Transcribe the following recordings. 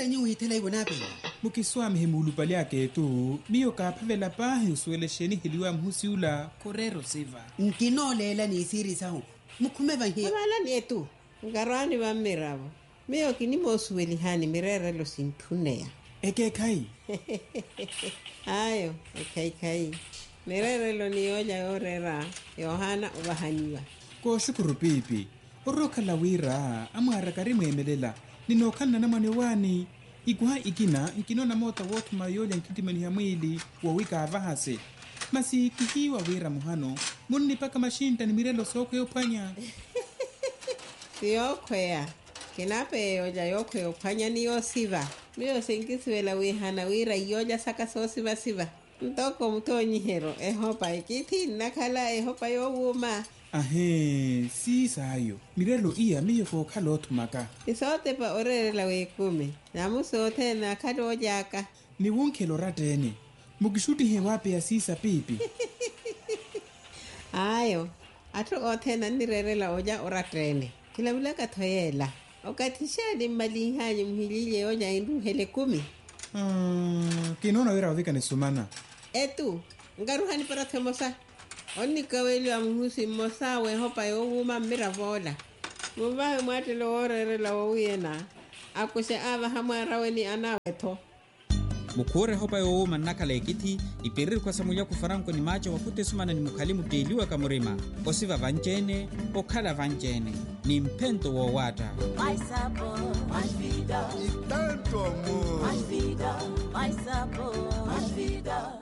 nyi uhithela ivonape mukiswami himulupali aketu miyo kaaphavela paahi usuelexeni hiliwa mhusiula khurero siva nkinooleela niisirisahu mukhume vahiya avalani etu nkarwani va mmiravo miyo kini moosuwelihani mirerelo sinthuneya ekeekhai ayo ekhaikhai mirerelo niyoja yorera yohana ovahaniwa kooxukuru piipi orrookhala wira amwaaraka mweemelela ninookhanna na mwane wani ikuha ikina nkinona moota woothuma yoolya nkitimaniha mwiili wowikaavahase masi kihiwa wira muhano munnipaka maxinta ni mirelo sookho yophwanya siyokhweya kinape yoja yokhwe ophwanya niyosiva miyo sinkisiwela wihana wira iyoja saka soosivasiva ntoko mutoonyihero ehopa ikithi nnakhala ehopa yowuma ahe siisaayo mirelo iya miyo kookhala oothumaka isootepa orerela wikumi namusoothe nakhale ojaka ni wunkhelo rattene mukixutihe waapeya siisa piipi ayo atthu oothena nirerela oja orattene kilavulaka thoyela okathixani mmalihanyi muhilile oja inruhele kumi Ah, kinoona wira ovikane sumana etu nkaruhani para themosa onnikaweliwa muhusi mmosa wehopa yowuma mmiravola muvahe mwattele woorerela wowuyena akuse avaha mwaraweni anawetho mukhure hopa yoowuma nnakhala ekithi ipirir khwasamulya kufaranko ni maaco wakhutte sumana ni mukhali muteliwa kamurima osiva vanceene okhala vanceene ni mphento woowatta Mais sabor, mais vida, e tanto amor. mais vida, mais sabor, mais vida.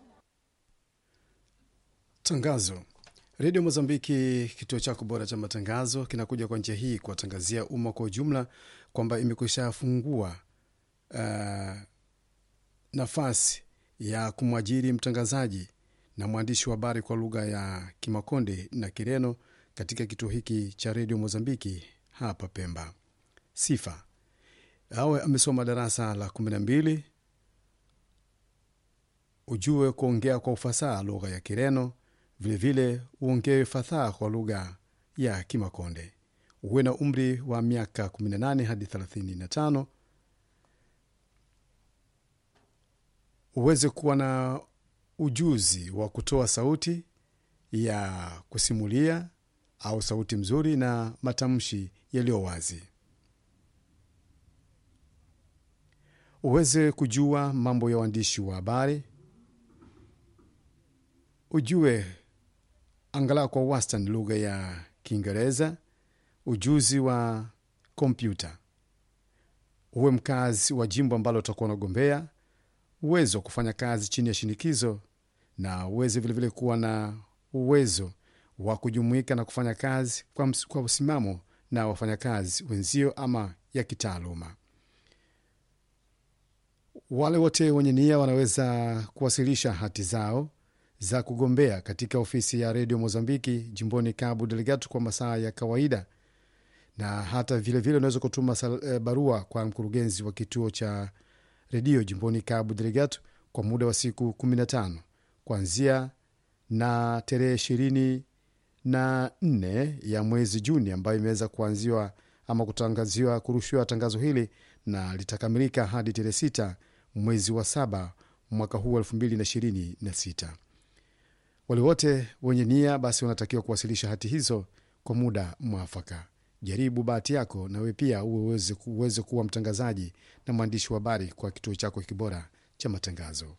Tangazo. Redio Mozambiki, kituo chako bora cha matangazo, kinakuja kwa njia hii kuwatangazia umma kwa ujumla kwamba imekwisha fungua uh, nafasi ya kumwajiri mtangazaji na mwandishi wa habari kwa lugha ya Kimakonde na Kireno katika kituo hiki cha redio Mozambiki hapa Pemba. Sifa: awe amesoma darasa la kumi na mbili, ujue kuongea kwa ufasaha lugha ya Kireno, vilevile uongee fasaha kwa lugha ya Kimakonde, uwe na umri wa miaka 18 hadi 35, uweze kuwa na ujuzi wa kutoa sauti ya kusimulia au sauti mzuri na matamshi yaliyo wazi, uweze kujua mambo ya uandishi wa habari, ujue angalau kwa wastani lugha ya Kiingereza, ujuzi wa kompyuta, uwe mkazi wa jimbo ambalo utakuwa unagombea, uwezo wa kufanya kazi chini ya shinikizo, na uweze vilevile kuwa na uwezo wa kujumuika na kufanya kazi kwa, ms- kwa usimamo na wafanyakazi wenzio ama ya kitaaluma. Wale wote wenye nia wanaweza kuwasilisha hati zao za kugombea katika ofisi ya redio Mozambiki jimboni Cabo Delgado kwa masaa ya kawaida, na hata vilevile unaweza kutuma sal- eh, barua kwa mkurugenzi wa kituo cha redio jimboni Cabo Delgado kwa muda wa siku 15 kuanzia na tarehe ishirini na nne ya mwezi Juni ambayo imeweza kuanziwa ama kutangaziwa kurushiwa tangazo hili na litakamilika hadi tarehe sita mwezi wa saba mwaka huu elfu mbili na ishirini na sita. Wale wote wenye nia basi wanatakiwa kuwasilisha hati hizo kwa muda mwafaka. Jaribu bahati yako nawe pia uwe uweze, uweze kuwa mtangazaji na mwandishi wa habari kwa kituo chako kibora cha matangazo.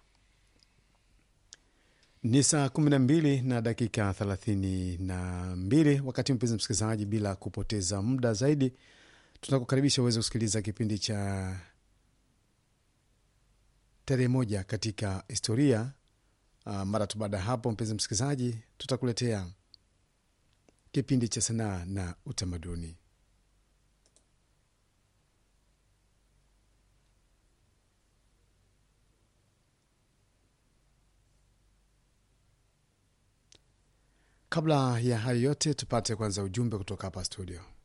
Ni saa 12 na dakika 32, wakati mpenzi msikilizaji, bila kupoteza muda zaidi, tunakukaribisha uweze kusikiliza kipindi cha tarehe moja katika historia. Uh, mara tu baada ya hapo, mpenzi msikilizaji, tutakuletea kipindi cha sanaa na utamaduni. Kabla ya hayo yote, tupate kwanza ujumbe kutoka hapa studio.